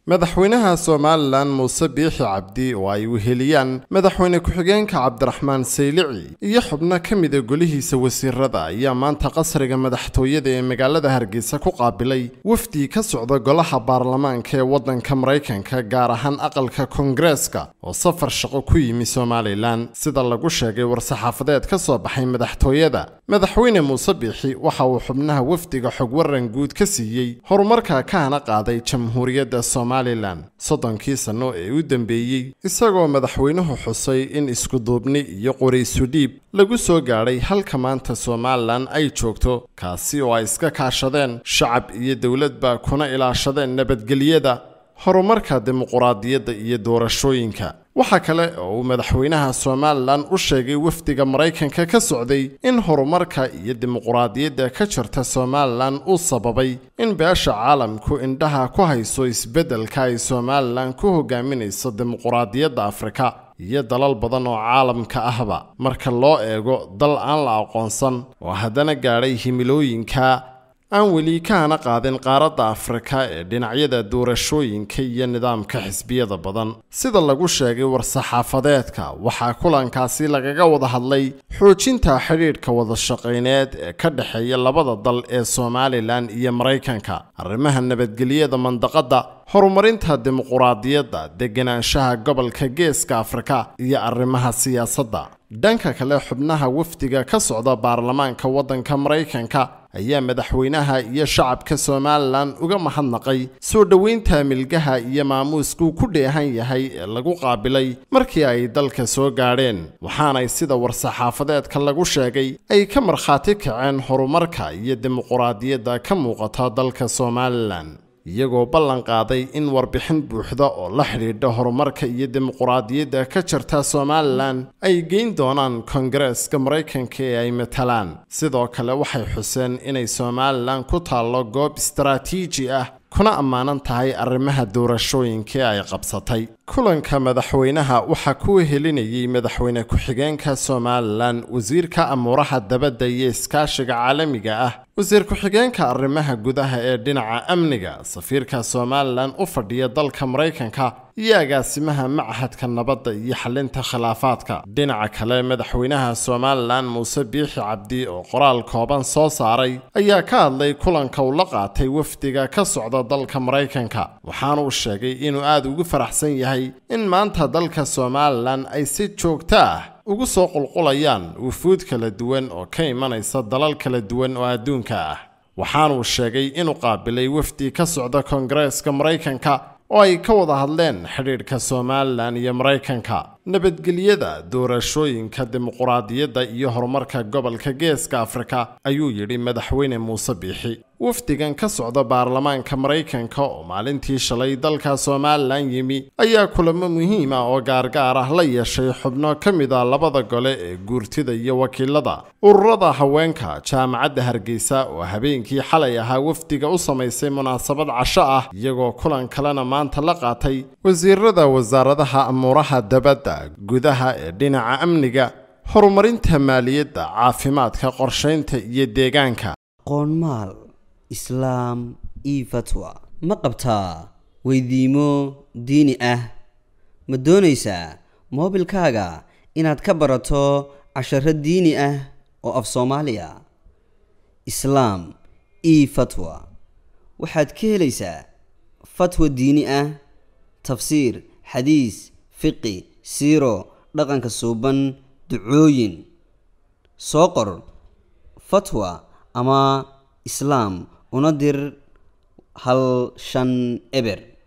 madaxweynaha somalilan muuse biixi cabdi oo ay weheliyaan madaxweyne ku-xigeenka cabdiraxmaan saylici iyo xubno ka mida golihiisa wasiirada ayaa maanta qasriga madaxtooyada ee magaalada hargeysa ku qaabilay wafdi ka socda golaha baarlamaanka ee waddanka maraykanka gaar ahaan aqalka koongareeska oo safar shaqo ku yimi somalilan sida lagu sheegay war-saxaafadeed ka soo baxay madaxtooyada madaxweyne muuse biixi waxa uu xubnaha wafdiga xog waran guud ka siiyey horumarka ka hana qaaday jamhuuriyadda somalilan soddonkii sanno ee u dambeeyey isagoo madaxweynuhu xusay in iskuduubni iyo qoraysu dhiib lagu soo gaadhay halka maanta somalilan ay joogto kaasi oo ay iska kaashadeen shacab iyo dowladba kuna ilaashadeen nabadgelyada horumarka dimuquraadiyadda iyo doorashooyinka waxaa kale oo uu madaxweynaha somalilan u sheegay wafdiga maraykanka ka socday in horumarka iyo dimuquraadiyadda ka jirta somalilan uu sababay in beesha caalamku indhaha ku hayso isbeddelka ay somalilan ku hogaaminayso dimuquraadiyadda afrika iyo dalal badan oo caalamka ahba marka loo eego dal aan la aqoonsan oo haddana gaadhay himilooyinka aan weli ka hana qaadin qaaradda afrika ee dhinacyada doorashooyinka iyo nidaamka xisbiyada badan sida lagu sheegay war-saxaafadeedka waxaa kulankaasi lagaga wada hadlay xoojinta xidhiidhka wada shaqayneed ee ka dhexeeya labada dal ee somalilan iyo maraykanka arrimaha nabadgelyada mandaqadda horumarinta dimuquraadiyadda deganaanshaha gobolka geeska afrika iyo arrimaha siyaasadda dhanka kale xubnaha wafdiga ka socda baarlamaanka waddanka maraykanka ayaa madaxweynaha iyo shacabka somalilan uga mahadnaqay soo dhoweynta milgaha iyo maamuuskuu ku dheehan yahay ee lagu qaabilay markii ay dalka soo gaadheen waxaanay sida war-saxaafadeedka lagu sheegay ay ka markhaati kaceen horumarka iyo dimuquraadiyadda ka muuqata dalka somalilan iyagoo ballan qaaday in warbixin buuxda oo la xidhiidha horumarka iyo dimuquraadiyadda ka jirta somalilan ay geyn doonaan koongareeska maraykanka ee ay matalaan sidoo kale waxay xuseen inay somalilan ku taallo goob istaraatiiji ah kuna ammaanan tahay arrimaha doorashooyinka ee ay qabsatay kulanka madaxweynaha waxaa ku wehelinayay madaxweyne ku-xigeenka somalilan wasiirka amuuraha dabadda iyo iskaashiga caalamiga ah wasiir ku-xigeenka arrimaha gudaha ee dhinaca amniga safiirka somalilan u fadhiya dalka maraykanka iyo agaasimaha machadka nabadda iyo xalinta khilaafaadka dhinaca kale madaxweynaha somalilan muuse biixi cabdi oo qoraal kooban soo saaray ayaa ka hadlay kulanka uu la qaatay wafdiga ka socda dalka maraykanka waxaanuu sheegay inuu aada ugu faraxsan yahay in maanta dalka somalilan ay si joogto ah ugu soo qulqulayaan wufuud kala duwan oo ka imanaysa dalal kala duwan oo adduunka ah waxaanuu sheegay inuu qaabilay wafdi ka socda koongareeska maraykanka oo ay ka wada hadleen xidhiidhka somalilan iyo maraykanka nabadgelyada doorashooyinka dimuquraadiyadda iyo horumarka gobolka geeska afrika ayuu yidhi madaxweyne muuse biixi wafdigan ka socda baarlamaanka maraykanka oo maalintii shalay dalka somalilan yimi ayaa kulamo muhiima oo gaargaar ah la yeeshay xubno ka mid a labada gole ee guurtida iyo wakiilada ururada haweenka jaamacadda hargeysa oo habeenkii xalay ahaa wafdiga u samaysay munaasabad casho ah iyagoo kulan kalena maanta la qaatay wasiirada wasaaradaha amuuraha dabadda gudaha ee dhinaca amniga horumarinta maaliyadda caafimaadka qorshaynta iyo deegaanka qoonmaal islaam io fatwa ma qabtaa weydiimo diini ah ma doonaysaa moobilkaaga inaad ka barato casharo diini ah oo af soomaaliya islaam io fatwa waxaad ka helaysaa fatwa diini ah tafsiir xadiis fiqi siiro dhaqanka suuban ducooyin soo qor fatwa ama islaam una dir hal shan eber